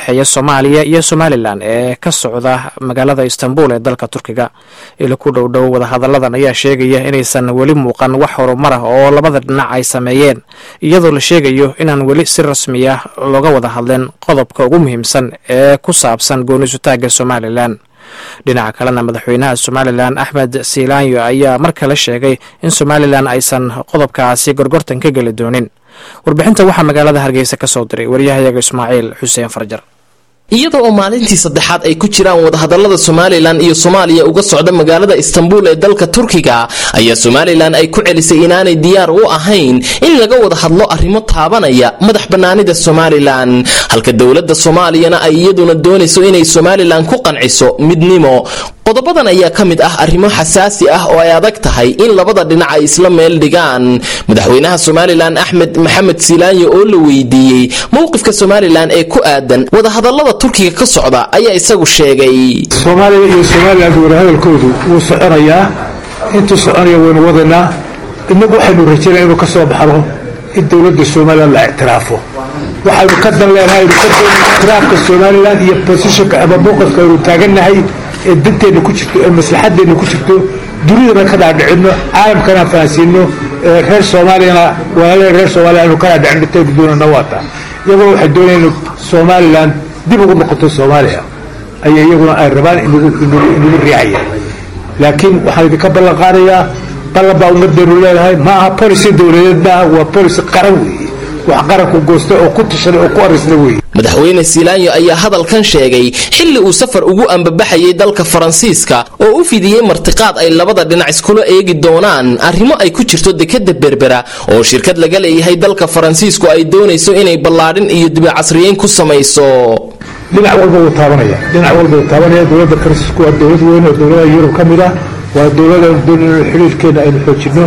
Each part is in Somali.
dhexeeya soomaaliya iyo somalilan ee ka socda magaalada istanbul ee dalka turkiga ilo ku dhowdhow wadahadalladan ayaa sheegaya inaysan weli muuqan wax horumar ah oo labada dhinac ay sameeyeen iyadoo la sheegayo inaan weli si rasmi ah looga wada hadleen qodobka ugu muhiimsan ee ku saabsan goonisutaagga somalilan dhinaca kalena madaxweynaha somalilan axmed siilaanyo ayaa mar kale sheegay in somalilan aysan qodobkaasi gorgortan ka geli doonin warbixinta waxaa magaalada hargeysa ka soo diray waryahayaga ismaaciil xuseen farjar iyada oo maalintii saddexaad ay ku jiraan wadahadalada somalilan iyo soomaaliya uga socda magaalada istanbul ee dalka turkiga ayaa somalilan ay ku celisay inaanay diyaar u ahayn in laga wada hadlo arrimo taabanaya madax bannaanida somalilan halka dowladda soomaaliyana ay iyaduna doonayso inay somalilan ku qanciso midnimo qodobadan ayaa ka mid ah arrimo xasaasi ah oo ay adag tahay in labada dhinac ay isla meel dhigaan madaxweynaha somalilan axmed maxamed siilaanyo oo la weydiiyey mowqifka somalilan ee ku aadan wadahadalada turkiga ka socda ayaa isagu sheegay soomaaliya iyo somalilan wadahadalkoodu wuu soconayaa intuu soconaya waynu wadanaa inagu waxaynu rajaynaa inuu ka soo baxdo in dowladda somalilan la ictiraafo waxaynu ka dan leenahay aynu ka doonayna ictiraafka somalilan iyo bosishonka ama mowqifka aynu taagannahay ee danteenna ku jirto ee maslaxadeenna ku jirto dunidana ka dhaadhicinno caalamkana fahansiino reer soomaaliyana walaalaheen reer soomaaliya aynu ka dhaadhicino intaynu doonana waata iyaguna waxay doonayaan somalilan dib ugu noqoto soomaaliya ayay iyaguna ay rabaan inagu riixayaan laakiin waxaan idinka ballan qaadayaa ballan baa ummaddeenu leedahay ma aha policy dowladeed maaha waa policy qaran weeye wax qaranku goosta oo ku tashaday oo ku arrisna weeye madaxweyne siilaanyo ayaa hadalkan sheegay xilli uu safar ugu ambabaxayay dalka faransiiska oo u fidiyey martiqaad ay labada dhinac iskula eegi doonaan arrimo ay ku jirto dekadda berbera oo shirkad laga leeyahay dalka faransiisku ay doonayso inay ballaadhin iyo dibicasriyeyn ku samayso dhinac walba wuu taabanaya dhinac walba wuu taabanaya dowladda faransiisku waa dowlad weyn oo dowladaha yurub ka mid ah waa dowladaan doonayno xiriirkeena aynu xoojinno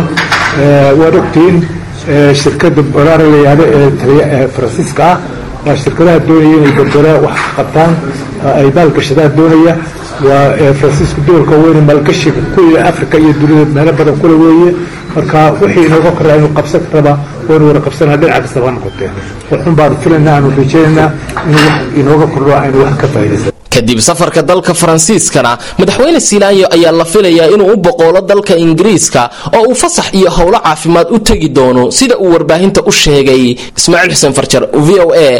waad ogtihiin shirkadda baraara la yihahdo ee faransiiska ah waa shirkadaha doonaya inay berbera wax qabtaan ay maalgashadaan doonaya waa faransiisku doolka weyne maalgashiga kuya africa iyo dunida meelo badan kule weeye marka wixii inooga korra inu qabsan karaba waynu wada qabsanaa dhinaca kastaba ha noqotee waxun baanu filaynaa aanu rajaynaynaa inuu wax inooga kordho aynu wax ka faa'iidaysan kadib safarka dalka faransiiskana madaxweyne siilaanyo ayaa la filayaa inuu u boqoolo dalka ingiriiska oo uu fasax iyo howlo caafimaad u tegi doono sida uu warbaahinta u sheegay ismaaciil xuseen farjar v o a